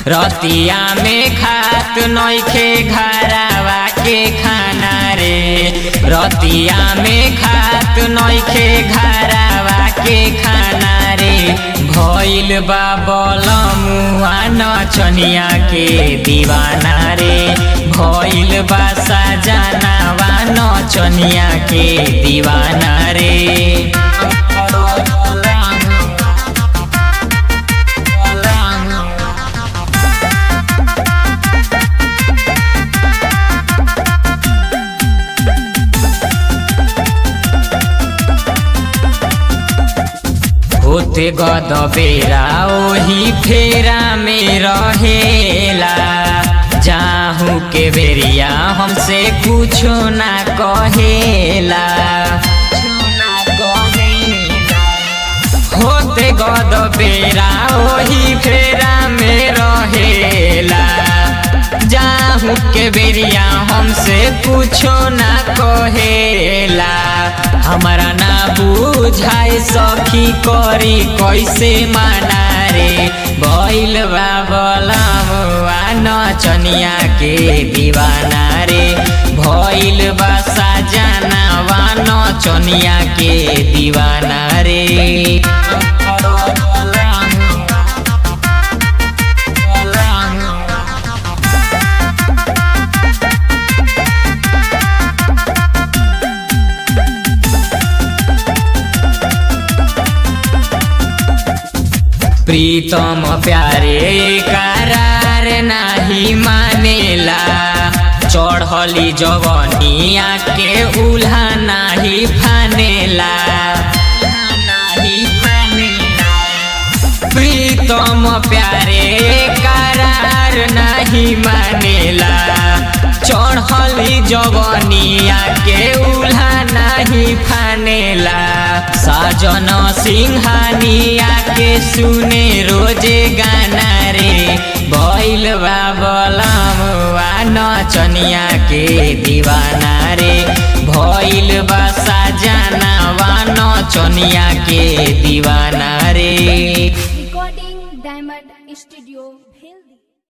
रतिया में खात नइखे घरावा के खाना रे रतिया में खात नइखे घरावा के खाना रे भइल बा बलमुआ नचनिया के दीवाना रे भइल बा सजनावा नचनिया के दीवाना रे होते गद बेरा ओही फेरा में रहेला जाहू के बेरिया हमसे कुछो ना कहेला होते गद बेरा ओही फेरा में रहेला जाहू के बेरिया हमसे कुछो ना कहेला हमारा ना बुझाए सखी करी कैसे माना रे भइल बा बलमुआ नचनिया के दीवाना रे भइल बा सजनावा नचनिया के दीवाना रे प्रीतम प्यारे करार नाही मानेला चढ़ली जवनिया के उल्हा नाही फानेला प्रीतम प्यारे करार नाही मानेला चढ़ली जवनिया के उल्हा नाही फानेला साजन सिंहानिया के सुने रोजे गाना रे भइल बा बलमुआ नचनिया के दीवाना रे भइल बा साजनावा नचनिया के दीवाना रे recording diamond studio healthy